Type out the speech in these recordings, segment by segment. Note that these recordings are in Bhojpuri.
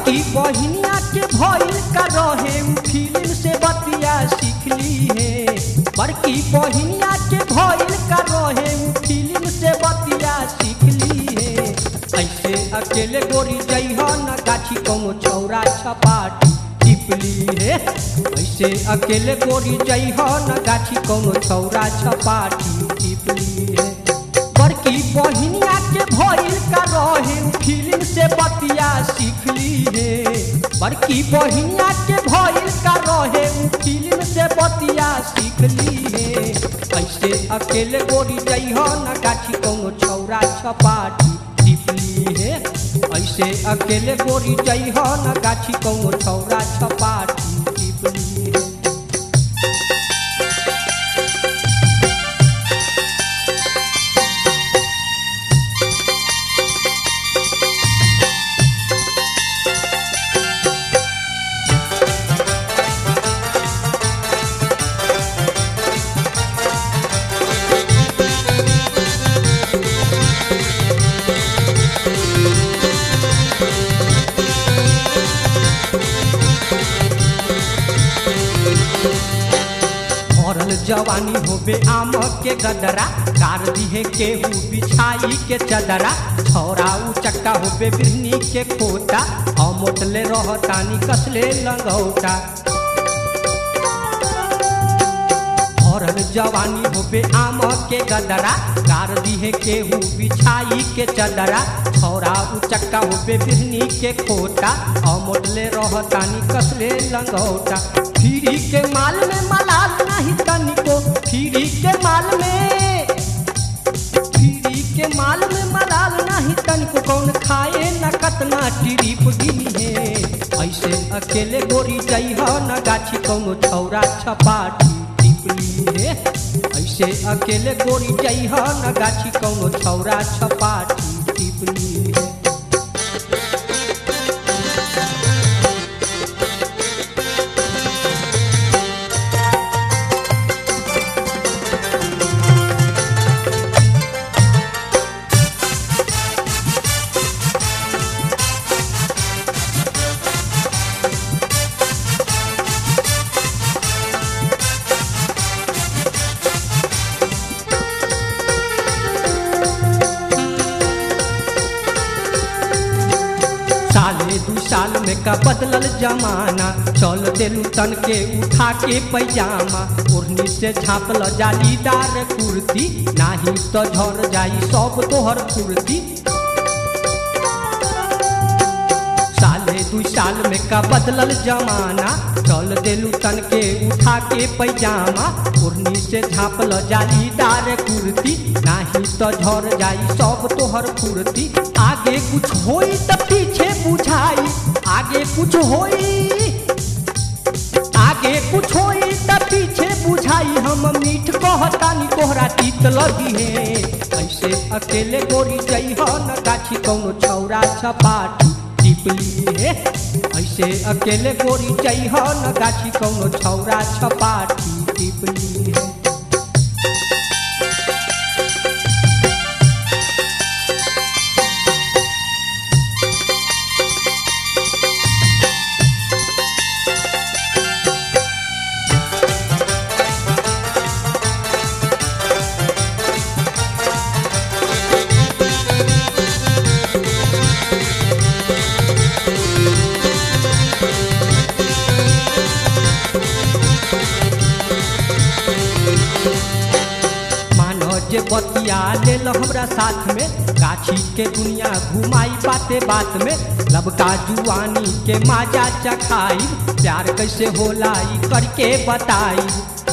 बड़की बहिनिया के भइल का रहे उ फिल्म से बतिया सीखली है बड़की बहिनिया के भइल का रहे उ फिल्म से बतिया सीखली है ऐसे अकेले गोरी जइह न गाछी कौनो छौरा छपाटी टिपली है ऐसे अकेले गोरी जइह न गाछी कौनो छौरा छपाटी टिपली है बड़की बहिनिया के भइल का रहे उ फिल्म से बतिया सीखली है बड़की बहिनिया के भइल का रहे उ फिल्म से बतिया सीखली है ऐसे अकेले गोरी जइह न गाछी कौनो छौरा छपाटी टिपली है ऐसे अकेले गोरी जइह न गाछी कौनो छौरा छपाटी टिपली है भरल जवानी होबे आम के गदरा कार दिहे केहू बिछाई के चदरा छौरा उ चक्का होबे बिरनी के खोता अमोटले रहतानी कसले लंगौटा भरल जवानी होबे आम के गदरा कार दिहे केहू बिछाई के चदरा छौरा उ चक्का होबे बिरनी के खोता अमोटले रहतानी कसले लंगौटा फिरी के माल में मलाल नहीं तनिको फिरी के माल में फिरी के माल में मलाल नहीं तनिको कौन खाए न कतना टिरिप गिनी है ऐसे अकेले गोरी जइह न गाछी कौनो छौरा छपाटी टिपली है ऐसे अकेले गोरी जइह न गाछी कौनो छौरा छपाटी टिपली है साले दू साल में का बदलल जमाना चल देलू तन के उठा के पैजामा ओढ़नी से झाँपल जालीदार कुर्ती नाही तो झर जाई सब तोहर कुर्ती साले दू साल में का बदलल जमाना चल देलू तन के उठा के पैजामा ओढ़नी से झाँपल जालीदार कुर्ती नाही तो झर जाई सब तोहर कुर्ती आगे कुछ होई त पीछे बुझाई आगे कुछ होई आगे कुछ होई त पीछे बुझाई हम मीठ कहतानी तोहरा तीत लगी है ऐसे अकेले गोरी जइह न गाछी कौनो छौरा छपाटी टिपली है ऐसे अकेले गोरी जइह न गाछी कौनो छौरा छपाटी टिपली है मानो जे बतिया लेल हमरा साथ में गाछी के दुनिया घुमाई बाते बात में लबका जुआनी के माजा चखाई प्यार कैसे होला ई करके बताई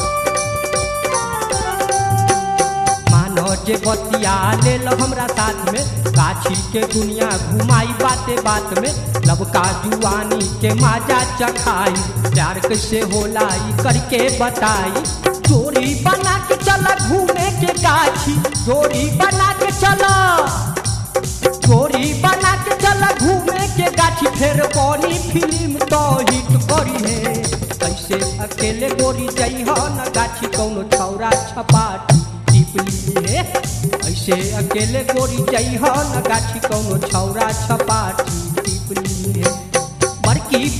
मानो जे बतिया लेल हमरा साथ में गाछी के दुनिया घुमाई बाते बात में लबका जुआनी के माजा चखाई प्यार कैसे होला ई करके बताई जोड़ी बना के चला घूमे के गाछी जोड़ी बना के चला जोड़ी बना के चला घूमे के गाछी फिर बनी फिल्म तो हिट करी है ऐसे अकेले गोरी जइह न गाछी कौनो छौरा छपाटी टिपली है ऐसे अकेले गोरी जइह न गाछी कौनो छौरा छपाटी टिपली है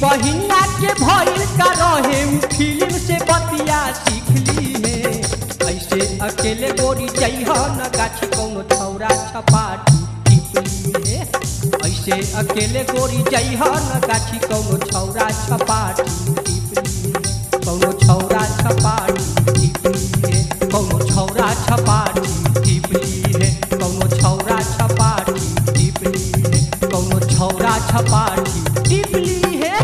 बहिनिया के भइल का रहे उ फिल्म से बतिया सीख ली है ऐसे अकेले गोरी जइह न गाछी कौनो छौरा छपाटी टिपली है ऐसे अकेले गोरी जइह न गाछी कौनो छौरा छपाटी टिपली है कौनो छौरा छपाटी टिपली है कौनो छौरा छपाटी टिपली है कौनो छौरा छपाटी टिपली है कौनो छौरा छपाटी टिपली है